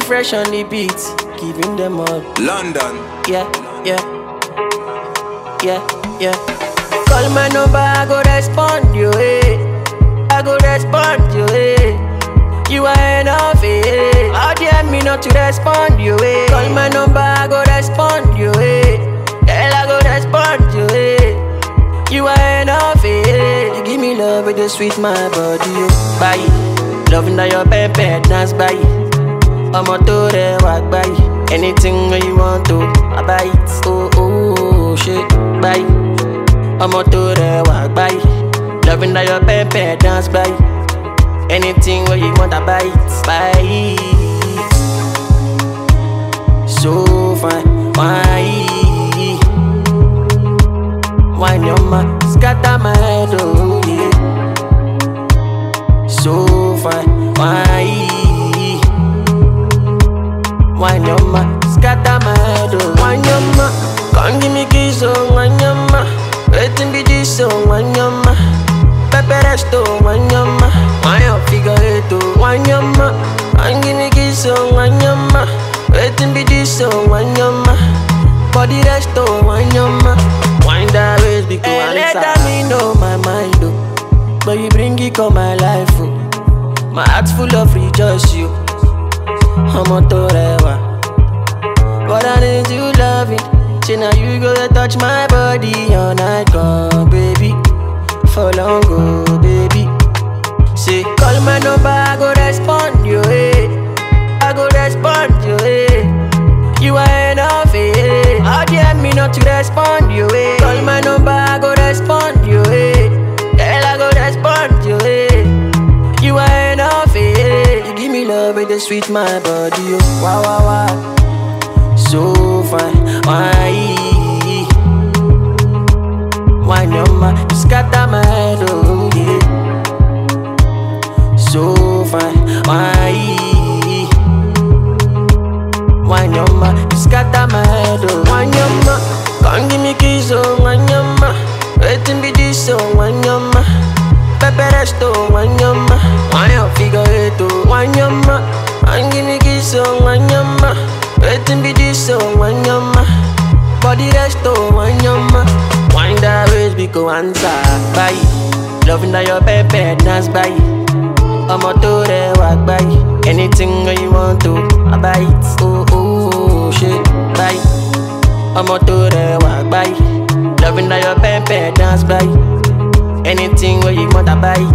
fresh on the beat, giving them all. London. Yeah, yeah, yeah, yeah. Call my number, I go respond you, eh. I go respond you, eh. You are enough, eh. How dare me not to respond you, eh. Call my number, I go respond you, eh. Girl, I go respond you, eh. You are enough, eh. You give me love with the sweet my body, oh. Bye. Loving that your pepper dance, bye. ọmọ tó rẹwà gbáyì anything wey you want to I buy it oh oh ṣe gbáyì ọmọ tó rẹwà gbáyì loving that your pepper dance gbáyì anything wey you want I buy it buy it so fine wine wine your ma scatter my head oh yeah so fine wine. Wanyama, scatter my head, oh Wanyama, come give me kiss, oh Wanyama Waiting be this, oh Wanyama Pepe resto, Wanyama Wanya figure eight, oh Wanyama Come give me kiss, oh Wanyama Waiting be this, oh Wanyama Body resto, Wanyama Wind that waist, because hey, let me know my mind, oh But you bring it on my life, oh My heart's full of rejoice, you ọmọ tó rẹwà. But I need you loving. Say now you go to touch my body all night long, baby. For long, go, baby. Say call my number, I go respond you, eh. I go respond you, eh. You are enough, eh. How dare me not to respond you, eh. Call my number, I go respond you, eh. Girl, I go respond you, eh. You are enough, eh. You give me love with the sweet my body, oh. Wow, wow, wow. So fine, why? Why no ma? You scatter my head, oh yeah. So fine, why? Why no ma? You scatter my head, oh. Why no ma? Come give me kiss, oh. Why no ma? Waiting be this, oh. Why no ma? Pepe resto, wanyama Wanya figure eight, oh Wanyama And give me kiss, oh Wanyama Waiting be this, oh Wanyama Body resto, wanyama Wind that waist, because answer Bye Loving that your pepe dance, bye ọmọ tó rẹwà gbáyì anything wey you want to I buy it oh oh ṣe gbáyì ọmọ tó rẹwà gbáyì loving that your pepper dance gbáyì anything wey you want I buy it.